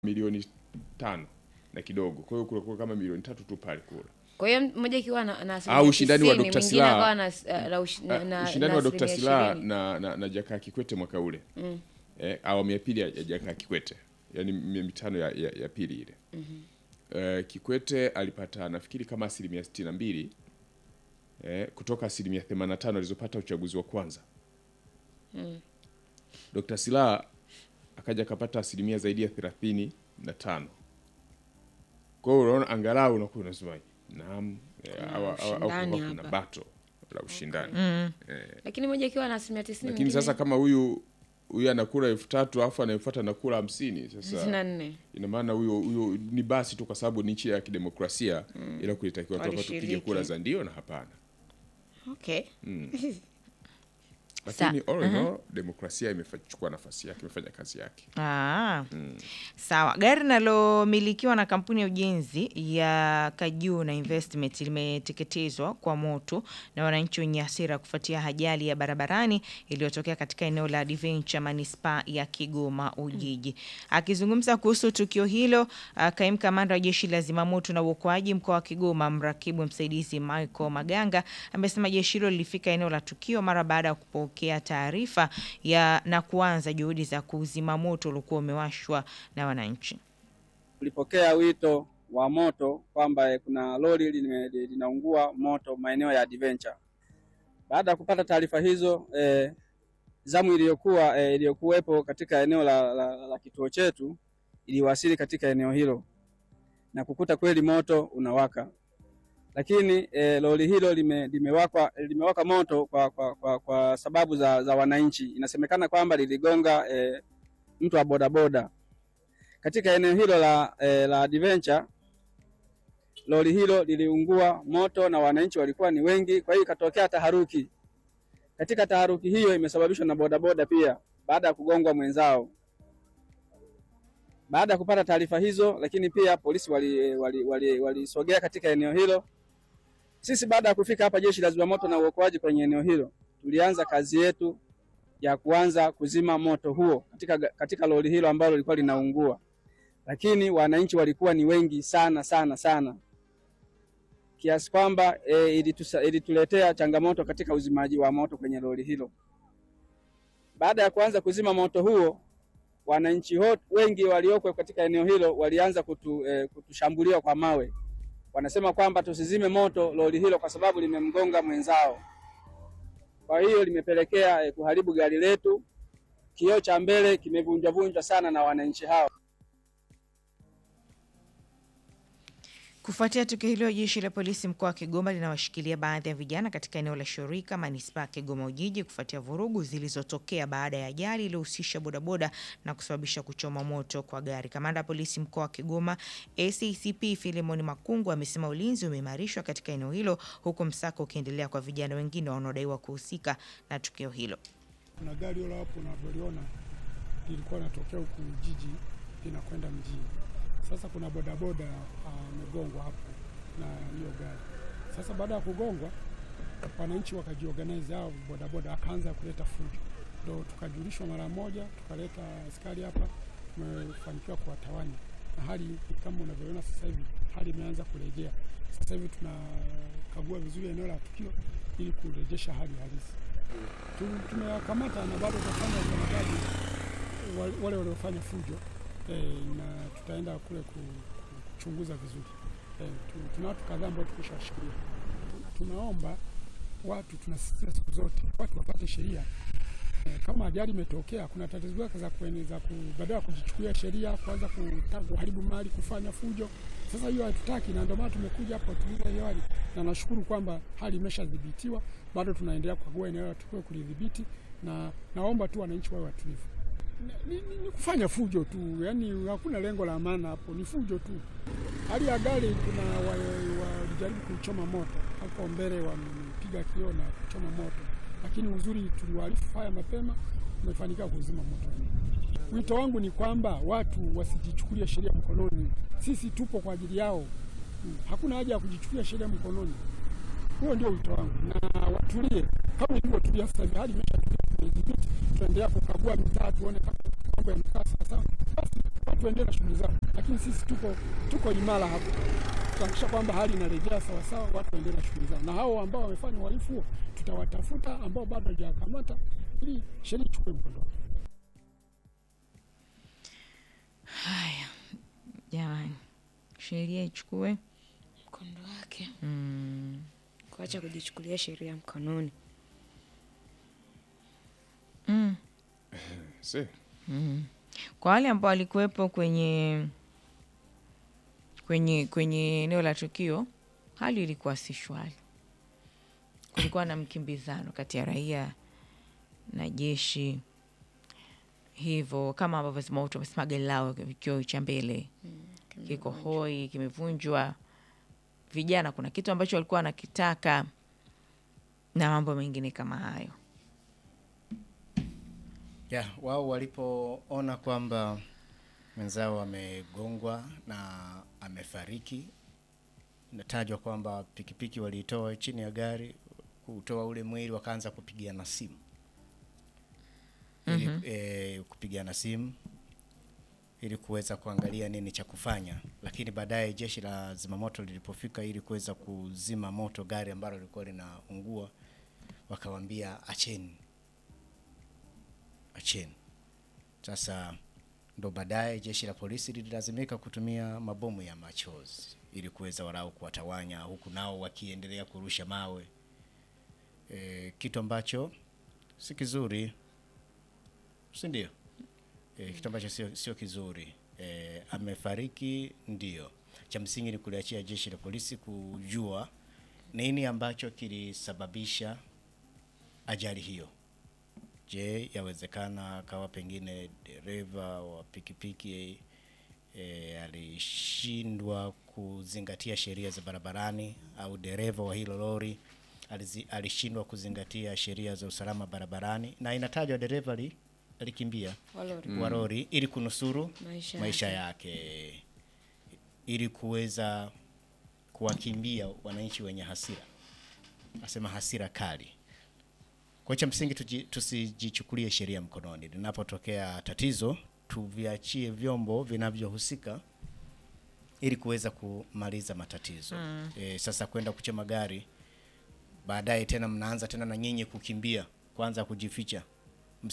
milioni tano na kidogo, kwa hiyo kulikuwa kama milioni tatu tu pale kula. Kwa hiyo mmoja ikiwa na, na Au ushindani wa 90, Dr. mwingine Slaa. akawa na, na, na, ushi- na, na, ushindani na wa Dr. asilimia Slaa 20. na, na, na Jakaya Kikwete mwaka ule eh, awamu ya pili ya ya Jakaya Kikwete, yaani mi- mitano ya, ya, ya pili ile eh, Kikwete alipata nafikiri kama asilimia sitini na mbili eh, kutoka asilimia 85 alizopata uchaguzi wa kwanza. Dr. Slaa akaja akapata asilimia zaidi ya thelathini na tano. Kwa hiyo unaona angalau unakuwa unasema naam, eh, Kuna au- au- au ushindani kulikuwa kuna hapa. bato la ushindani Lakini mmoja ikiwa na asilimia 90 lakini mwingine sasa kama huyu huyu anakula elfu tatu alafu anayefuata anakula hamsini sasa 94. ina maana huyo huyo ni basi tu kwa sababu ni nchi ya kidemokrasia ila kulitakiwa tu hapa tupige Walishiriki. kura za ndio na hapana Okay. lakini all in all demokrasia imechukua nafasi yake imefanya kazi yake Ah, sawa. Gari linalomilikiwa na kampuni ya ujenzi ya Kajuna Investment limeteketezwa kwa moto na wananchi wenye hasira kufuatia ajali ya barabarani iliyotokea katika eneo la Adventure manispaa ya Kigoma Ujiji. Akizungumza kuhusu tukio hilo, ah, kaimu kamanda wa jeshi la zimamoto na uokoaji mkoa wa Kigoma, mrakibu msaidizi Michael Maganga amesema jeshi hilo lilifika eneo la tukio mara baada ya kupokea taarifa ya na kuanza juhudi za kuzima moto uliokuwa umewashwa na wananchi. Tulipokea wito wa moto kwamba eh, kuna lori lime- linaungua moto maeneo ya Adventure. Baada ya kupata taarifa hizo eh, zamu iliyokuwa eh, iliyokuwepo katika eneo la, la, la, la kituo chetu iliwasili katika eneo hilo na kukuta kweli moto unawaka, lakini eh, lori hilo lime, limewaka, limewaka moto kwa, kwa, kwa, kwa sababu za, za wananchi. Inasemekana kwamba liligonga eh, mtu wa bodaboda katika eneo hilo la, eh, la Adventure lori hilo liliungua moto na wananchi walikuwa ni wengi, kwa hiyo ikatokea taharuki. Katika taharuki hiyo imesababishwa na bodaboda pia baada ya kugongwa mwenzao. Baada ya kupata taarifa hizo, lakini pia polisi walisogea wali, wali, walisogea katika eneo hilo. Sisi baada ya kufika hapa, jeshi la zimamoto na uokoaji kwenye eneo hilo, tulianza kazi yetu ya kuanza kuzima moto huo katika, katika lori hilo ambalo lilikuwa linaungua, lakini wananchi walikuwa ni wengi sana sana sana kiasi kwamba e, ilitusa- ilituletea changamoto katika uzimaji wa moto kwenye lori hilo. Baada ya kuanza kuzima moto huo, wananchi hot- wengi walioko katika eneo hilo walianza kutu, e, kutushambulia kwa mawe. Wanasema kwamba tusizime moto lori hilo kwa sababu limemgonga mwenzao. Kwa hiyo limepelekea e, kuharibu gari letu. Kioo cha mbele kimevunjwavunjwa sana na wananchi hao. Kufuatia tukio hilo, jeshi la polisi mkoa wa Kigoma linawashikilia baadhi ya vijana katika eneo la Shirika manispaa ya Kigoma Ujiji kufuatia vurugu zilizotokea baada ya ajali iliyohusisha bodaboda na kusababisha kuchoma moto kwa gari. Kamanda wa polisi mkoa wa Kigoma ACCP Filemon Makungu amesema ulinzi umeimarishwa katika eneo hilo huku msako ukiendelea kwa vijana wengine wanaodaiwa kuhusika na tukio hilo. Kuna gari hilo hapo unavyoliona lilikuwa linatokea huku jiji linakwenda mjini. Sasa kuna bodaboda amegongwa hapo na hiyo gari. Sasa baada ya kugongwa, wananchi wakajiorganize, hao bodaboda akaanza kuleta fujo, ndo tukajulishwa mara moja, tukaleta askari hapa, tumefanikiwa kuwatawanya na hali kama unavyoona sasa hivi, hali imeanza kurejea. Sasa hivi tunakagua vizuri eneo la tukio ili kurejesha hali halisi. Tu- tumewakamata na bado tutafanya ukamataji wa- wale waliofanya fujo eh, na tutaenda kule ku- kuchunguza vizuri eh, tu- tuna watu kadhaa ambao tukishawashikilia. Tunaomba watu, tunasisitiza siku zote watu wapate sheria eh, kama ajali imetokea, kuna tatizo zake za kueneza ku, badala ya kujichukulia sheria kuanza kutaka kuharibu mali, kufanya fujo. Sasa hiyo hatutaki, na ndio maana tumekuja hapa kutuliza hiyo hali, na nashukuru kwamba hali imeshadhibitiwa. Bado tunaendelea kukagua eneo la tukio kulidhibiti, na naomba tu wananchi wawe watulivu. Ni, ni, ni kufanya fujo tu, yani hakuna lengo la maana hapo, ni fujo tu. Hali ya gari kuna wa- walijaribu kuchoma moto hapo mbele, wamepiga kioo na kuchoma moto, lakini uzuri tuliwaarifu haya mapema, tumefanikiwa kuzima moto. Wito wangu ni kwamba watu wasijichukulie sheria mkononi. Sisi tupo kwa ajili yao, Hmm, hakuna haja ya kujichukulia sheria mkononi. Huo ndio wito wangu, na watulie kama ilivyotulia sasa hivi, hali imeshatulia, tunaidhibiti, tunaendelea kukagua mitaa tuone kama mambo yamekaa sawasawa, basi watu waendelee na shughuli zao, lakini sisi tuko tuko imara hapo, tutahakikisha kwamba hali inarejea sawasawa, watu waendelee na shughuli zao, na hao ambao wamefanya uhalifu huo tutawatafuta, ambao bado hawajakamata, ili sheria ichukue mkondo wake. Haya jamani, sheria ichukue mkondo wake mm. kuacha kujichukulia sheria mkononi Mm. Se, Kwa wale ambao walikuwepo kwenye kwenye kwenye eneo la tukio, hali ilikuwa si shwari. Kulikuwa na mkimbizano kati ya raia na jeshi, hivyo kama ambavyo zimamoto wamesema gari lao kioo cha mbele kiko hoi, kimevunjwa. Vijana kuna kitu ambacho walikuwa wanakitaka na mambo mengine kama hayo. ya wao walipoona kwamba mwenzao amegongwa na amefariki, inatajwa kwamba pikipiki waliitoa chini ya gari kutoa ule mwili, wakaanza kupigiana simu ili eh, kupigiana simu ili kuweza kuangalia nini cha kufanya, lakini baadaye jeshi la zimamoto lilipofika ili kuweza kuzima moto gari ambalo lilikuwa linaungua, wakawambia acheni acheni. Sasa ndo baadaye jeshi la polisi lililazimika kutumia mabomu ya machozi ili kuweza walau kuwatawanya, huku nao wakiendelea kurusha mawe e, kitu ambacho si kizuri, si ndio? E, kitu ambacho sio, sio kizuri e, amefariki ndio. Cha msingi ni kuliachia jeshi la polisi kujua nini ambacho kilisababisha ajali hiyo. Je, yawezekana akawa pengine dereva wa pikipiki e, alishindwa kuzingatia sheria za barabarani au dereva wa hilo lori alizi- alishindwa kuzingatia sheria za usalama barabarani, na inatajwa dereva ali- alikimbia wa lori. wa lori ili kunusuru Maisha maisha yake. yake, ili kuweza kuwakimbia wananchi wenye hasira, asema hasira kali. Kwa cha msingi tuji- tusijichukulie sheria mkononi. Linapotokea tatizo, tuviachie vyombo vinavyohusika ili kuweza kumaliza matatizo. E, sasa kwenda kuchoma gari baadaye tena mnaanza tena na nyinyi kukimbia kwanza kujificha